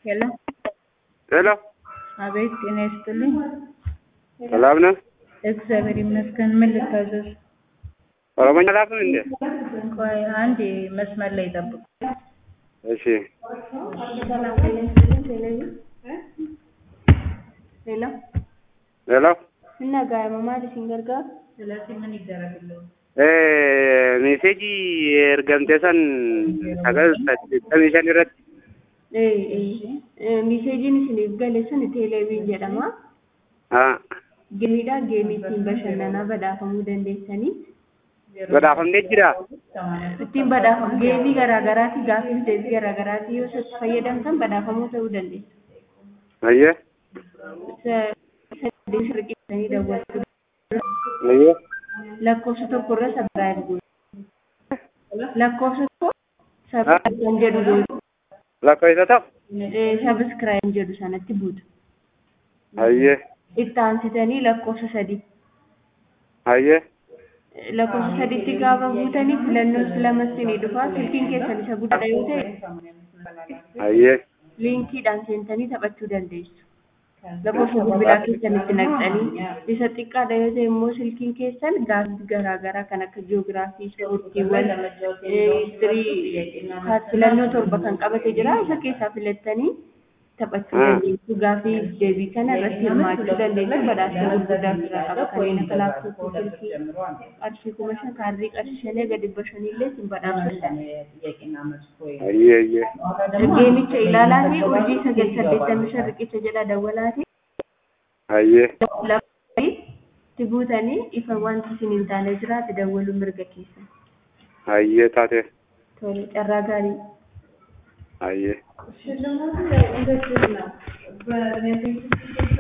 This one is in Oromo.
ሄሎ ሄሎ አቤት፣ ጤና ይስጥልኝ። ሰላም ነህ? እግዚአብሔር ይመስገን። ምን ልታዘዝ? ኦሮሞኛ ላፍን እንዴ? ቆይ አንድ መስመር ላይ ጠብቁ። እሺ ሰላም ጤና ይስጥልኝ። ሄሎ ሄሎ እና gaa'ima isin gargaaru? ስለዚህ ምን ይደረግልኝ? meeseejii ergamte san sagal saddeettamii shan irratti Miseejiin isiniif gale sun teeleeviin jedhama. haa Geemiidha. Geemii ittiin bashannanaa badhaafamuu dandeessanii. badhaafamtee jira Ittiin badhaafamu geemii garaagaraati gaaffiif deebii garaagaraati yoo itti fayyadamtan badhaafamuu ta'uu dandeessu. ayyee Saddeet riqichanii daawwachuu ayyee lakkoofsa tokko irra sabiraayib gootu. Lakkoofsa tokko sabiraayib kan jedhu gootu. lakkoofsa ta'u Sabiskiraayib jedhu sanatti buutu. ayyee Itti aansitanii lakkoofsa sadii. ayyee lakkoofsa sadiitti gaafa buutanii filannoo lama isinii dhufa silkiin keessan isa guddaadha yoo ta'e ayyee liinkiidhaan seentanii taphachuu dandeessu. Lakkoofsa bilbilaa keessan itti naqxanii isa xiqqaadha yoo ta'e immoo silkiin keessan gaaffii garaagaraa kan akka jiyoogiraafii, ispoortiiwwan, histirii filannoo torba kan qabate jira isa keessaa filattanii taphachuu dandeessu. Gaaffii deebii kana irratti hirmaachuu dandeessu. Badhaasa gurguddaa ofirraa qaba. Kanneen akka laaptooppii, silkii, qarshii kuma shan, kaardii qarshii shanii gadi dhibba shaniillee isin badhaafatan. ayyee ayyee Geemicha ilaalaa fi urjii sagal saddeettamii shan riqicha jedha dawwalaati. ayyee Lafa itti buutanii ifa wanti isin hin taane jiraate dawwaluu mirga keessan. ayyee taate Tole carraa gaarii. ayyee